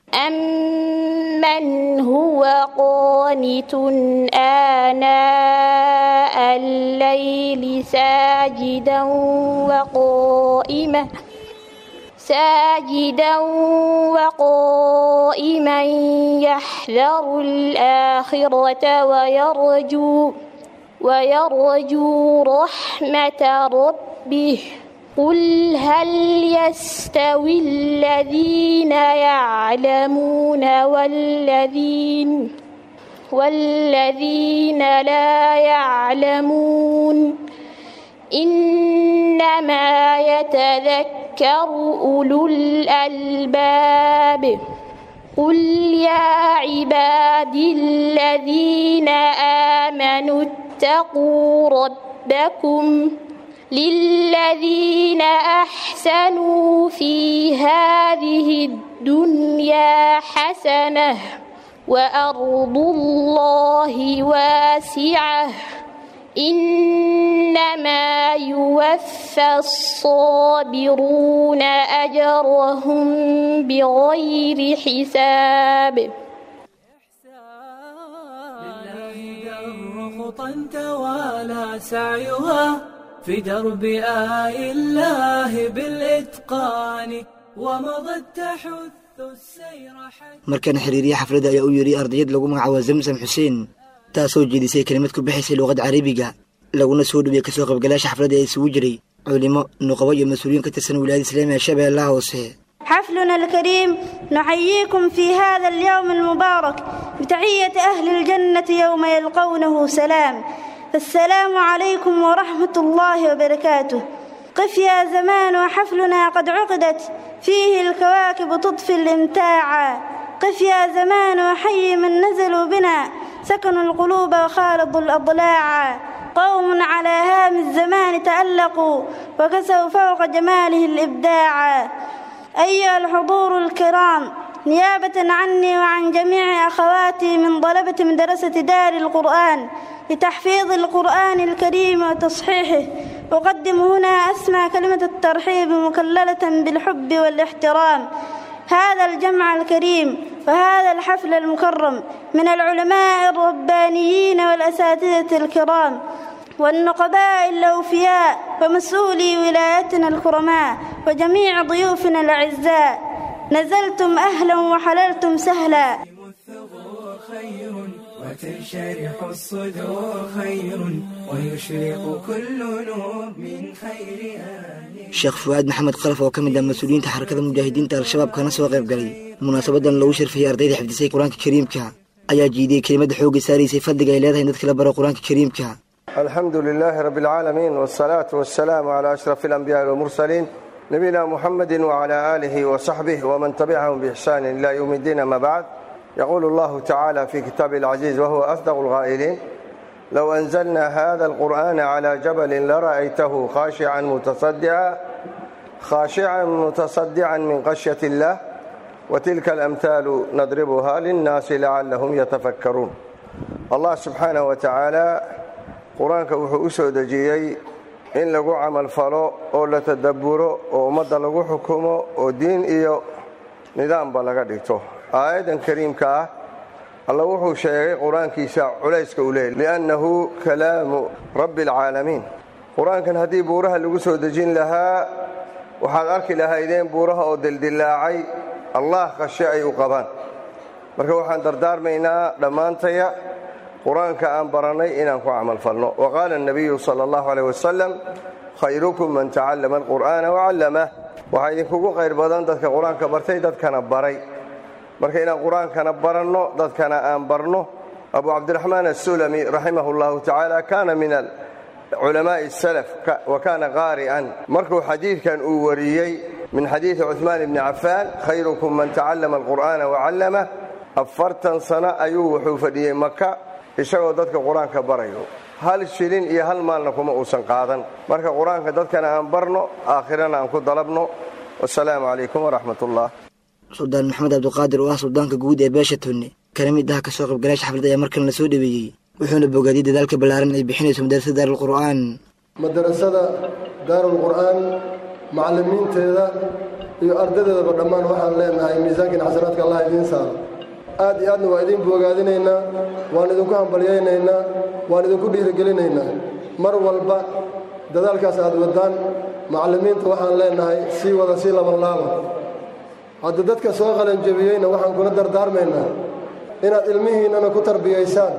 أمن هو قانت آناء الليل ساجدا وقائما ساجدا وقائما يحذر الآخرة ويرجو ويرجو رحمة ربه قل هل يستوي الذين يعلمون والذين والذين لا يعلمون إنما يتذكر أولو الألباب قل يا عبادي الذين آمنوا اتقوا ربكم للذين أحسنوا في هذه الدنيا حسنة وأرض الله واسعة إنما يوفى الصابرون أجرهم بغير حساب لله در خطى توالى سعيها في درب آي الله بالإتقان ومضت تحث السير حتى markana xiriiriye xafladda ayaa u yidhi ardayad lagu magacaabo zamsam xuseen taasoo jeedisay kelimad ku bixaysay luuqadda carabiga laguna soo dhowiyey kasoo qaybgalaasha xafladda ee isugu jiray culimo nuqabo iyo mas-uuliyiin ka tirsan wilaayada islaamiga shabeellaha hoose حفلنا الكريم نحييكم في هذا اليوم المبارك بتحية أهل الجنة يوم يلقونه سلام فالسلام عليكم ورحمة الله وبركاته قف يا زمان وحفلنا قد عقدت فيه الكواكب تطفي الامتاع قف يا زمان وحي من نزلوا بنا سكنوا القلوب وخالطوا الأضلاع قوم على هام الزمان تألقوا وكسوا فوق جماله الإبداع أيها الحضور الكرام نيابة عني وعن جميع أخواتي من طلبة مدرسة دار القرآن لتحفيظ القرآن الكريم وتصحيحه أقدم هنا أسمى كلمة الترحيب مكللة بالحب والاحترام هذا الجمع الكريم وهذا الحفل المكرم من العلماء الربانيين والأساتذة الكرام والنقباء الأوفياء ومسؤولي ولايتنا الكرماء وجميع ضيوفنا الأعزاء نزلتم أهلا وحللتم سهلا خير وتنشرح الصدور خير ويشرق كل نور من خير آل sheekh fu'aad maxamed qalaf oo ka mid ah mas-uuliyiinta xarakada mujaahidiinta al-shabaab kana soo qayb galay munaasabadan lagu sharfiyey ardayda xifdisay qur-aanka kariimka ayaa jiidiyey kelimada xoogga saaraysay fadliga ay leedahay in dadka la baro qur-aanka kariimka الحمد لله رب العالمين والصلاة والسلام على أشرف الأنبياء والمرسلين نبينا محمد وعلى آله وصحبه ومن تبعهم بإحسان إلى يوم الدين ما بعد يقول الله تعالى في كتابه العزيز وهو أصدق الغائلين لو أنزلنا هذا القرآن على جبل لرأيته خاشعا متصدعا خاشعا متصدعا من خشية الله وتلك الأمثال نضربها للناس لعلهم يتفكرون الله سبحانه وتعالى qur-aanka wuxuu u soo dejiyey in lagu camal falo oo la tadabburo oo ummadda lagu xukumo oo diin iyo nidaamba laga dhigto aayaddan kariimka ah alla wuxuu sheegay qur-aankiisa culayska u leeyay liannahu kalaamu rabbi alcaalamiin qur-aankan haddii buuraha lagu soo dejin lahaa waxaad arki lahaydeen buuraha oo dildillaacay allah khashe ay u qabaan marka waxaan dardaarmaynaa dhammaantaya qur-aanka aan barannay inaan ku camal falno wa qaala الnabiyu salى اllahu alيh wasalam khayrukum man tacallama alqur'aana wacallamah waxaa idinkugu qayr badan dadka qur-aanka bartay dadkana baray marka inaan qur-aankana baranno dadkana aan barno abu cabdiraxmaan asulami raximah اllahu tacaala kana min culamaaءi الsalaf wa kana qaari'an markuu xadiidkan uu wariyey min xadiidi cuثmaan bni cafaan khayrukum man tacallama alqur'aana wacallamah afartan sano ayuu wuxuu fadhiyey maka isagoo dadka qur-aanka barayo hal shilin iyo hal maalna kuma uusan qaadan marka qur-aanka dadkana aan barno aakhirana aan ku dalabno wasalaamu calaykum waraxmat ullah suldaan maxamed cabdiqaadir oo ah suldaanka guud ee beesha tunne kana mid ah kasoo qaybgalaasha xafladda ayaa markan la soo dhaweeyey wuxuuna bogaadiyey dadaalka ballaaran ay bixinayso madarasada daarulqur'aan madarasada daarulqur'aan macallimiinteeda iyo ardadeedaba dhammaan waxaan leenahay miisaankiin xasanaadka allah idiin saaro aad iyo aadna waa idin boogaadinaynaa waan idinku hambalyaynaynaa waan idinku dhiirigelinaynaa mar walba dadaalkaas aad waddaan macallimiinta waxaan leenahay sii wada sii labanlaaba hadda dadka soo qalanjebiyeyna waxaan kula dardaarmaynaa inaad ilmihiinnana ku tarbiyaysaan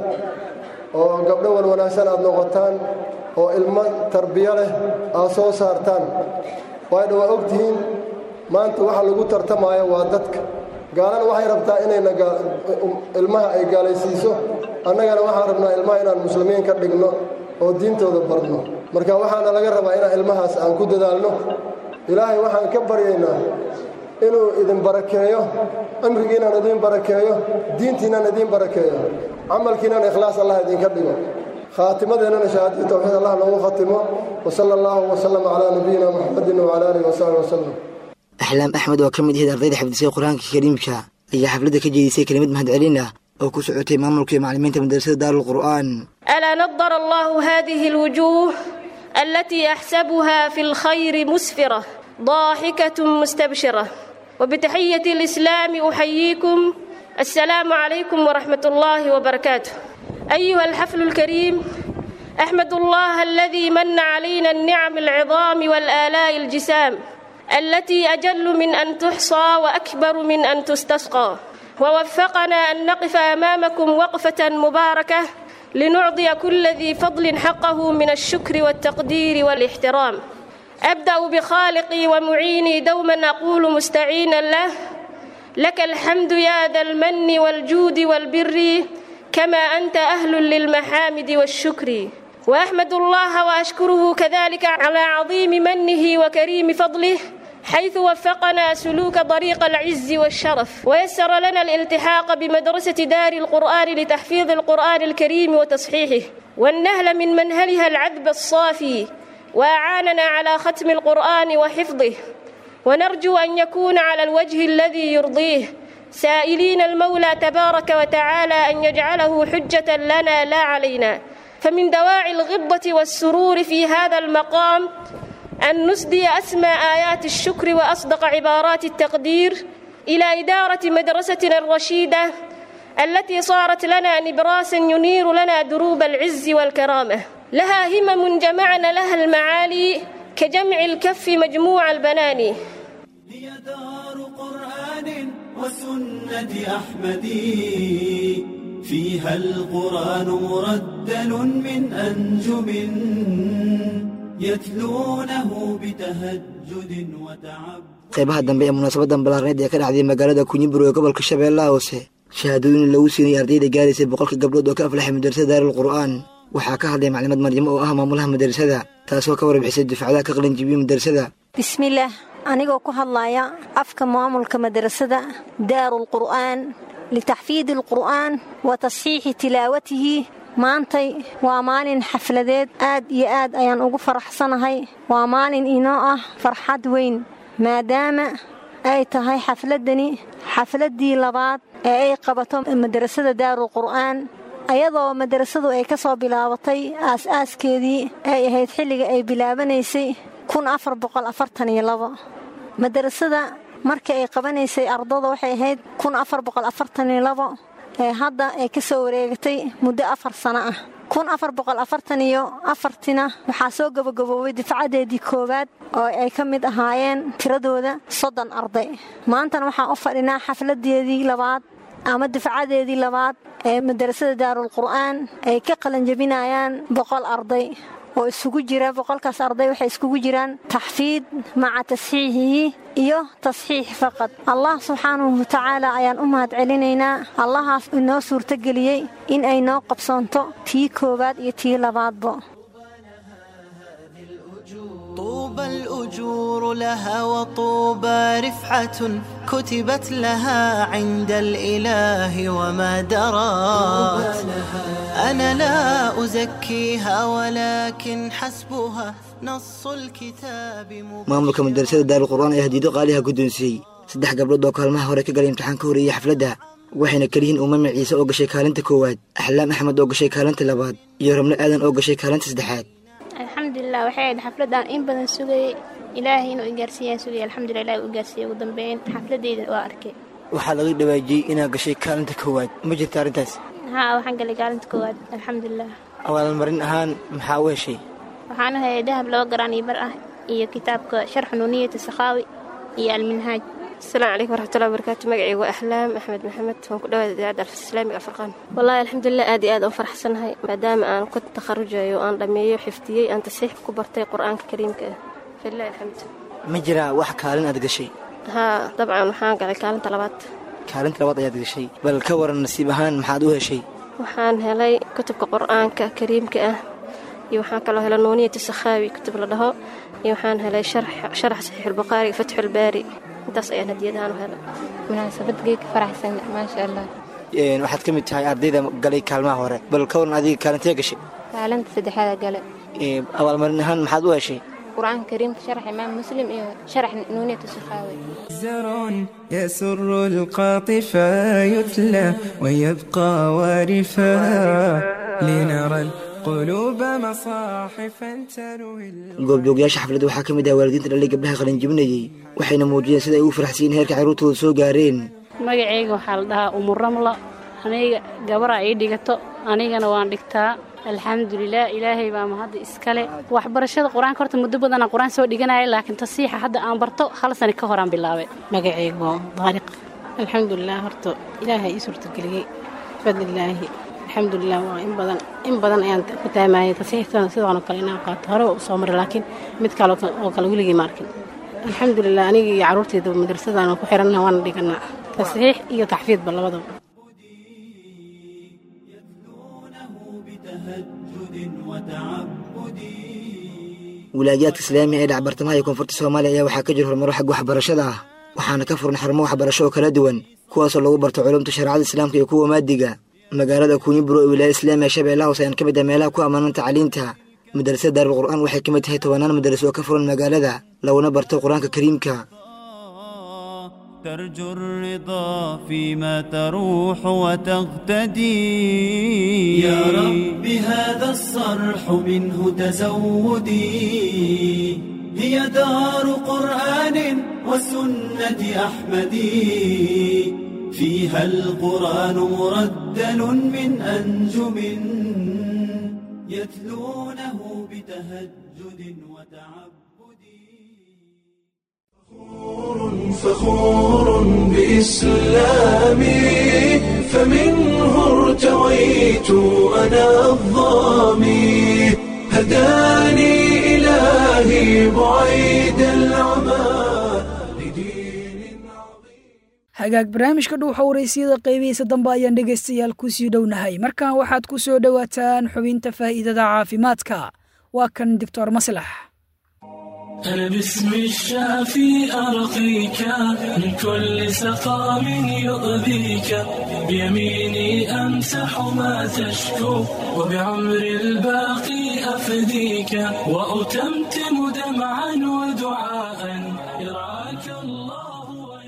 oo gabdho wan wanaagsan aad noqotaan oo ilmo tarbiyo leh aad soo saartaan waydha waa og tihiin maanta waxa lagu tartamaayo waa dadka gaalana waxay rabtaa inayna ilmaha ay gaalaysiiso annagana waxaan rabnaa ilmaha inaan muslimiin ka dhigno oo diintooda barno marka waxaana laga rabaa inaan ilmahaas aan ku dadaalno ilaahay waxaan ka baryaynaa inuu idin barakeeyo cimrigiinaan idin barakeeyo diintiinaan idin barakeeyo camalkiinaan ikhlaas allah idinka dhigo khaatimadeennana shahaadii tawxiid allah noogu khatimo wasala allahu wasalam calaa nabiyina muxamedin wacala aalihi wasaxbi wasalam axlaam axmed oo ka mid ahayd ardayda xifdisay qur-aanka kariimka ayaa xafladda ka jeedisay kelimad mahadcelin ah oo ku socotay maamulka iyo macallimiinta madarasada daarulqur'aan ألا نضر الله هذه الوجوه التي أحسبها في الخير مسفرة ضاحكة مستبشرة وبتحية الإسلام أحييكم السلام عليكم ورحمة الله وبركاته أيها الحفل الكريم أحمد الله الذي من علينا النعم العظام والآلاء الجسام التي أجل من أن تحصى وأكبر من أن تستسقى ووفقنا أن نقف أمامكم وقفة مباركة لنعطي كل ذي فضل حقه من الشكر والتقدير والاحترام أبدأ بخالقي ومعيني دوما أقول مستعينا له لك الحمد يا ذا المن والجود والبر كما أنت أهل للمحامد والشكر وأحمد الله وأشكره كذلك على عظيم منه وكريم فضله حيث وفقنا سلوك طريق العز والشرف ويسر لنا الالتحاق بمدرسة دار القرآن لتحفيظ القرآن الكريم وتصحيحه والنهل من منهلها العذب الصافي وأعاننا على ختم القرآن وحفظه ونرجو أن يكون على الوجه الذي يرضيه سائلين المولى تبارك وتعالى أن يجعله حجة لنا لا علينا فمن دواعي الغبة والسرور في هذا المقام أن نسدي أسمى آيات الشكر وأصدق عبارات التقدير إلى إدارة مدرستنا الرشيدة التي صارت لنا نبراسا ينير لنا دروب العز والكرامة لها همم جمعنا لها المعالي كجمع الكف مجموع البناني هي دار قرآن وسنة أحمد فيها القرآن مردل من أنجم يتلونه بتهجد وتعب qaybaha dambe ee munaasabadan ballaarneed ee ka dhacday magaalada kunyibur ee gobolka shabeellaha hoose shahaadooyin lagu siinayay ardayda gaaraysay boqolka gabdhood oo ka aflaxay madrasada daarul qur'aan waxaa ka hadlay maclimad maryamo oo ah maamulaha madrasada taasoo ka warbixisay dufcadaha ka qalinjibiyey madrasada bismillaah anigoo ku hadlaya afka maamulka madrasada daarul qur'aan litaxfiidi alqur'aan wa tasxiixi tilaawatihi maantay waa maalin xafladeed aad iyo aad ayaan ugu faraxsanahay waa maalin inoo ah farxad weyn maadaama ay tahay xafladdani xafladdii labaad ee ay qabato madrasada daarul qur'aan ayadoo madrasadu ay ka soo bilaabatay aas-aaskeedii ay ahayd xilliga ay bilaabanaysay madrasada markii ay qabanaysay ardada waxay ahayd ee hadda ay ka soo wareegatay muddo afar sano ah iyo afartina waxaa soo gabagaboobay difcadeedii koowaad oo ay ka mid ahaayeen tiradooda soddon arday maantana waxaan u fadhinaa xafladeedii labaad ama difcadeedii labaad ee madrasada daarul qur'aan ay ka qalanjabinayaan boqol arday oo isugu jira boqolkaas arday waxay iskugu jiraan taxfiid maca tasxiixihi iyo tasxiix faqad allah subxaanahu watacaala ayaan u mahad celinaynaa allahaas inoo suurtogeliyey in ay noo qabsoonto tii koowaad iyo tii labaadba طوبى الأجور لها وطوبى رفعة كتبت لها عند الإله وما درات أنا لا أزكيها ولكن حسبها نص الكتاب maamulka madrasada daarul qur'aan ayaa hadiido qaaliha guddoonsiiyey saddex gabdhood oo kaalmaha hore ka galay imtixaan ka horeeyey xafladda waxayna keliyihiin uumame ciise oo gashay kaalinta koowaad axlaam axmed oo gashay kaalinta labaad iyo rabno aadan oo gashay kaalinta saddexaad alxamdulilah waxay ahayd xafladaan in badan sugayay ilaahay inuu igaarsiiyaan sugayay alxamdulilah ilahi u gaarsiiyey ugu dambeyn xafladeyda waa arkay waxaa laga dhawaajiyey inaad gashay kaalinta koowaad ma jirta arrintaas haa waxaan galay kaalinta koowaad alxamdulilah abaalmarin ahaan maxaa u heshay waxaan u hayay dahab laba garaan iyo bar ah iyo kitaabka sharxu nuuniyata sakhaawi iyo alminhaaj asalaamu calaykum waraxmatullahi wabarakaatu magacaygu waa axlaam axmed maxamed waan ku dhawaada idaacadda alfislaamiga afurqaan wallahi alxamdulilah aad iyo aad aan faraxsanahay maadaama aan ka takharujayo aan dhammeeyo xifdiyey aan tasiix ku bartay qur-aanka kariimka ah falilahi alxamdu ma jiraa wax kaalin aad gashay haa dabcan waxaan galay kaalinta labaad kaalinta labaad ayaad gashay bal ka waran nasiib ahaan maxaad u heshay waxaan helay kutubka qur-aanka kariimka ah iyo waxaan kaloo helay nuuniyata sakhaawi kutub la dhaho iyo waxaan helay sharax saxiixulbukhaari fatxulbaari intaas ayaan hadiyadahaan u helay munaasabad geedka faraxsan maasha allah waxaad ka mid tahay ardayda galay kaalmaha hore bal ka waran adiga kaalintee gashay kaalinta saddexaada gale abaalmarin ahaan maxaad u heshay qur-aanka kariimka sharax imaam muslim iyo sharax nuuniyata sakhaawi زر يسر القاطف يتلى ويبقى وارفا لنرى القلوب مصاحفا تروي goobjoogayaasha xafladda waxaa ka mid ah waalidiinta dhalay gabdhaha qalinjibinayey waxayna muujiyeen sida ay ugu faraxsiiyeen heerka carruurtooda soo gaareen magacayga waxaa la dhahaa umuramla aniga gabaraa ii dhigato anigana waan dhigtaa alxamdulilah ilaahay baa mahadda iskale waxbarashada qur-aanka horta muddo badanaa qur-aan soo dhiganaya laakiin tasiixa hadda aan barto hal sani ka horaan bilaabay magacaygu waa daariq alxamdulilah horta ilaahay ii suurtageliyey bifadlilaahi alxamdulilah waa in badan in badan ayaan ku taamayay tasiixtana sidaanoo kale inaan qaato hore u soo maray laakiin mid kale oo kale weligii ma arkin alxamdulilah aniga iyo carruurteyda madrasadaan ku xiranna waana dhiganaa tasiix iyo taxfiidba labadaba wilaayaadka islaamiga ee dhacbartamaha iyo koonfurta soomaaliya ayaa waxaa ka jira horumaro xagga waxbarashada ah waxaana ka furan xarumo waxbarasho oo kala duwan kuwaasoo lagu barto culumta shareecada islaamka iyo kuwa maadiga magaalada kuunyiburo ee wilaaya islaamiga shabeellaha hoose ayaan ka mid ah meelaha ku ammaanan tacliinta madrasada daarul qur'aan waxay ka mid tahay tobanaan madaraso oo ka furan magaalada laguna barto qur-aanka kariimka ترجو الرضا فيما تروح وتغتدي يا رب هذا الصرح منه تزودي هي دار قرآن وسنة أحمدي فيها القرآن مرتل من أنجم يتلونه بتهجد وتعب فخور بإسلامي فمنه ارتويت أنا الظامي هداني إلهي بعيد العمى hagaag barnaamijka dhuuxa waraysiyada qaybihiisa dambe ayaan dhegaystayaal ku sii dhownahay markan waxaad ku soo dhowaataan xubinta faa'iidada caafimaadka waa kan doctor maslax أنا باسم الشافي أرقيك من كل سقام يؤذيك بيميني أمسح ما تشكو وبعمر الباقي أفديك وأتمتم دمعا ودعاء يرعاك الله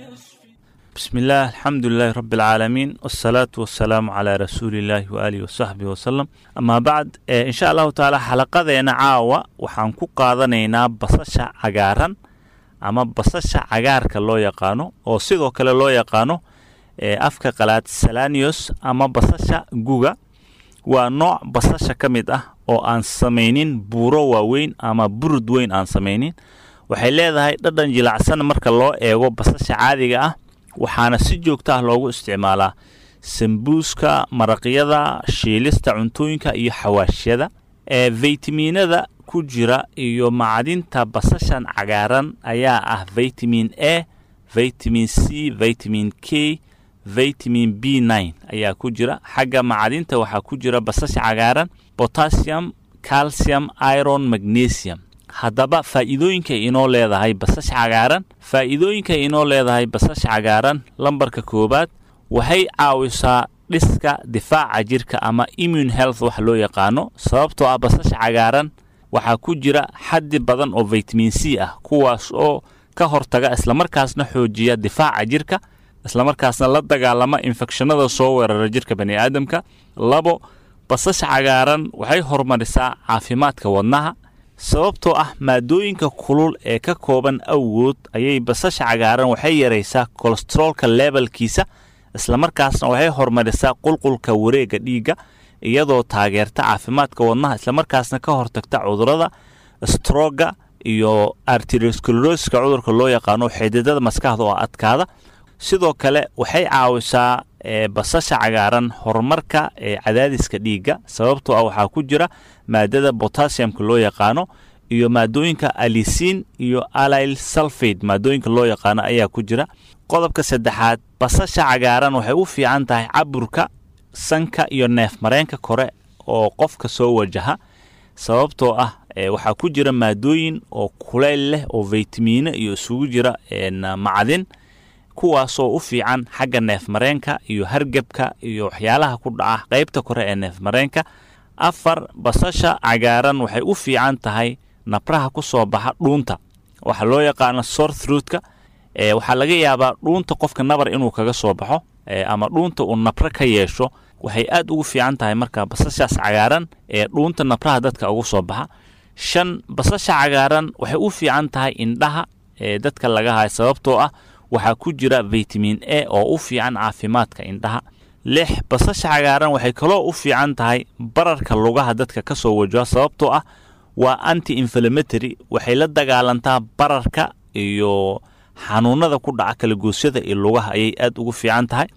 بسم الله الحمد لله رب العالمين والصلاة والسلام على رسول الله وآله وصحبه وسلم أما بعد إيه إن شاء الله تعالى حلقadeena caawa waxaan ku qaadanaynaa basasha cagaaran ama basasha cagaarka loo yaqaano oo sidoo kale loo yaqaano ee afka qalaad salanios ama basasha guga waa nooc basasha ka mid ah oo aan samaynin buuro waaweyn ama burud weyn aan samaynin waxay leedahay dhadhan jilacsan marka loo eego basasha caadiga ah waxaana si joogto ah loogu isticmaalaa sambuuska maraqyada shiilista cuntooyinka iyo xawaashyada ee faytamiinada ku jira iyo macdinta basashan cagaaran ayaa ah vitamin a vitamin c vitamin k vitamin b nine ayaa ku jira xagga macdinta waxaa ku jira basasha cagaaran potassium calcium iron magnesium haddaba faa'iidooyinka inoo leedahay basasha cagaaran faa'iidooyinka inoo leedahay basasha cagaaran lambarka koowaad waxay caawisaa dhiska difaaca jirka ama immune health wax loo yaqaano sababtoo ah basasha cagaaran waxaa ku jira xaddi badan oo vitamin c ah kuwaas oo ka hortaga islamarkaasna xoojiya difaaca jirka islamarkaasna la dagaalama infekshanada soo weerara jirka bani aadamka labo basasha cagaaran waxay horumarisaa caafimaadka wadnaha sababtoo ah maadooyinka kulul ee ka kooban awgood ayay basasha cagaaran waxay yaraysaa kolesteroolka leebelkiisa islamarkaasna waxay horumarisaa qulqulka wareegga dhiigga iyadoo taageerta caafimaadka wadnaha islamarkaasna ka hortagta cudurada stroga iyo arterioscleroska cudurka loo yaqaano xididada maskaxda oo adkaada sidoo kale waxay caawisaa basasha cagaaran horumarka ee cadaadiska dhiigga sababtoo ah waxaa ku jira maadada botassiumka loo yaqaano iyo maadooyinka alisiin iyo alil sulfade maadooyinka loo yaqaano ayaa ku jira qodobka saddexaad basasha cagaaran waxay u fiican tahay caburka sanka iyo neef mareenka kore oo qofka soo wajaha sababtoo ah waxaa ku jira maadooyin oo kuleyl leh oo vaytamiino iyo isugu jira macdin kuwaasoo u fiican xagga neef mareenka iyo hargebka iyo waxyaalaha ku dhaca qaybta kore ee neef mareenka afar basasha cagaaran waxay u fiican tahay nabraha ku soo baxa dhuunta waxaa loo yaqaano sorthruutka waxaa laga yaabaa dhuunta qofka nabar inuu kaga soo baxo ama dhuunta uu nabro ka yeesho waxay aad ugu fiican tahay marka basashaas cagaaran ee dhuunta nabraha dadka ugu soo baxa shan basasha cagaaran waxay u fiican tahay indhaha ee dadka laga hayo sababtoo ah waxaa ku jira vitamin a oo u fiican caafimaadka indhaha lix basasha cagaaran waxay kaloo u fiican tahay bararka lugaha dadka ka soo wajaha sababtoo ah waa anti inflammatory waxay la dagaalantaa bararka iyo xanuunada ku dhaca kalagoosyada iyo lugaha ayay aad ugu fiican tahay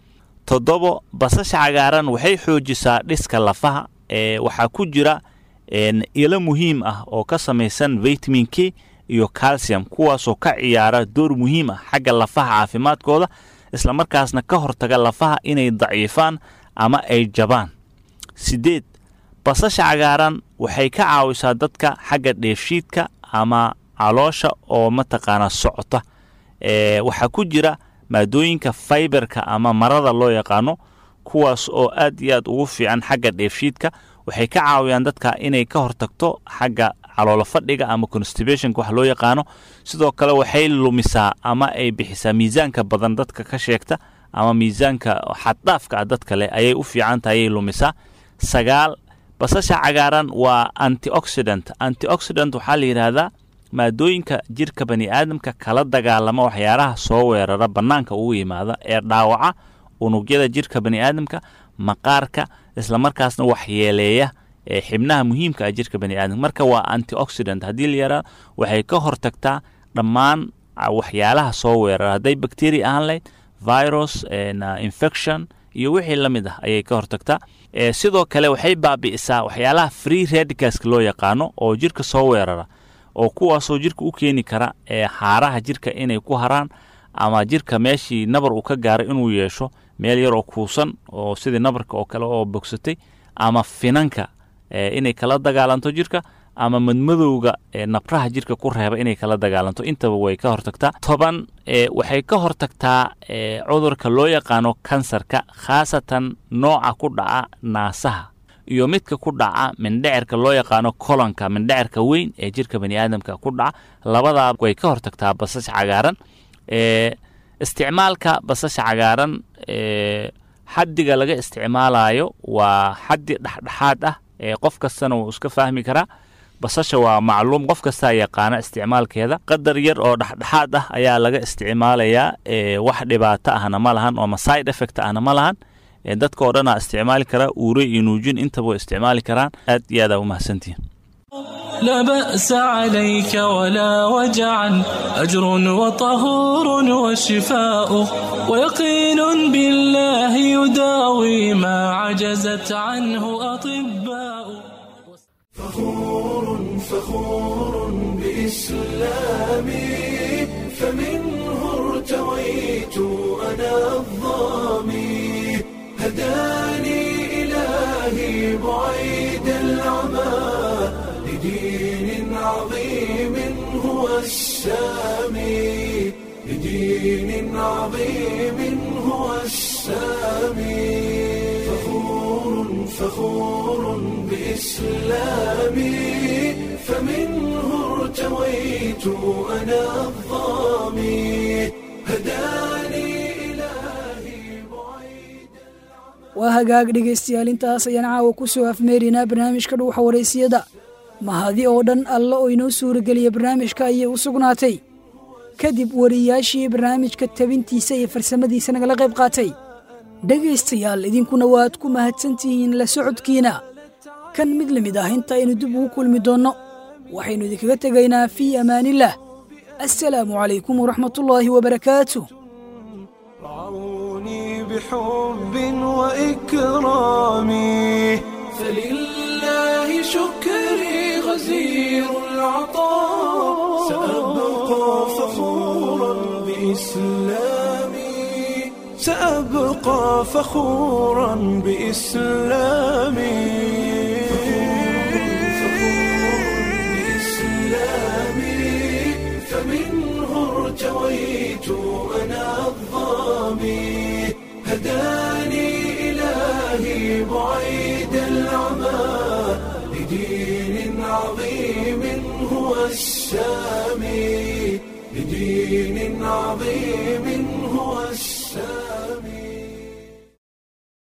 toddobo basasha cagaaran waxay xoojisaa dhiska lafaha ee waxaa ku jira ilo muhiim ah oo ka samaysan vitamin k iyo calcium kuwaasoo ka ciyaara door muhiim ah xagga lafaha caafimaadkooda islamarkaasna ka hortaga lafaha inay daciifaan ama ay jabaan sideed basasha cagaaran waxay ka caawisaa dadka xagga dheefshiidka ama caloosha oo mataqaanaa socota waxaa ku jira maadooyinka faiberka ama marada loo yaqaano kuwaas oo aad iyo aad ugu fiican xagga dheefshiidka waxay ka caawiyaan dadka inay ka hortagto xagga caloolo fadhiga ama constibationka wax loo yaqaano sidoo kale waxay lumisaa ama ay bixisaa miisaanka badan dadka ka sheegta ama miisaanka xaddhaafka ah dadka leh ayay u fiican tahay ayay lumisaa sagaal basasha cagaaran waa antioxidant antioxidant waxaa la yidhaahdaa maadooyinka jirka bani aadamka kala dagaalama waxyaalaha soo weerara bannaanka ugu yimaada ee dhaawaca unugyada jirka bani aadamka maqaarka islamarkaasna waxyeeleeya ee xibnaha muhiimka ah jirka bani aadamka marka waa antioxidant haddii la yaraa waxay ka hortagtaa dhammaan waxyaalaha soo weerara hadday bacteria ahaan lahayd virus infection iyo wixii la mid ah ayay ka hortagtaa sidoo kale waxay baabi'isaa waxyaalaha free radicalska loo yaqaano oo jirka soo weerara oo kuwaasoo jirka u keeni kara ee haaraha jirka inay ku haraan ama jirka meeshii nabar uu ka gaaray inuu yeesho meel yar oo kuusan oo sidii nabarka oo kale oo bogsatay ama finanka inay kala dagaalanto jirka ama madmadowga nabraha jirka ku reeba inay kala dagaalanto intaba way ka hortagtaa toban waxay ka hortagtaa cudurka loo yaqaano kansarka khaasatan nooca ku dhaca naasaha iyo midka ku dhaca mindhecirka loo yaqaano kolonka mindhecirka weyn ee jirka bani aadamka ku dhaca labadaa way ka hortagtaa basasha cagaaran isticmaalka basasha cagaaran xaddiga laga isticmaalayo waa xaddi dhexdhexaad ah ee qof kastana wuu iska fahmi karaa basasha waa macluum qof kastaa yaqaana isticmaalkeeda qadar yar oo dhexdhexaad ah ayaa laga isticmaalayaa wax dhibaato ahna ma lahan oo side effect ahna ma lahan dadka oo dhanaa isticmaali karaa uure iyo nuujin intaba way isticmaali karaan aad iyo aadaa u mahadsantihin لا بأس عليك ولا وجعا أجر وطهور وشفاء ويقين بالله يداوي ما عجزت عنه أطباء فخور فخور بإسلامي فمنه ارتويت أنا الظامي هداني إلهي بعيد العمى لدين عظيم هو السامي لدين عظيم هو السامي فخور فخور بإسلامي فمنه ارتويت أنا الظامي هداني waa hagaag dhegaystayaal intaas ayaan caawa ku soo afmeeraynaa barnaamijka dhuuxa waraysiyada mahadi oo dhan alla oo inoo suurageliya barnaamijka ayay u sugnaatay kadib wariyaashii barnaamijka tabintiisa iyo farsamadiisa nagala qayb qaatay dhegaystayaal idinkuna waad ku mahadsantihiin la socodkiina kan mid la mid ah inta aynu dib ugu kulmi doonno waxaynu idinkaga tegaynaa fii amaanillaah assalaamu calaykum waraxmatullaahi wabarakaatu بحب وإكرامي فلله شكري غزير العطاء سأبقى فخورا بإسلامي سأبقى فخورا بإسلامي بإسلامي فمنه ارتويت أنا الظامي هداني إلهي بعيد العمى لدين عظيم هو السامي لدين عظيم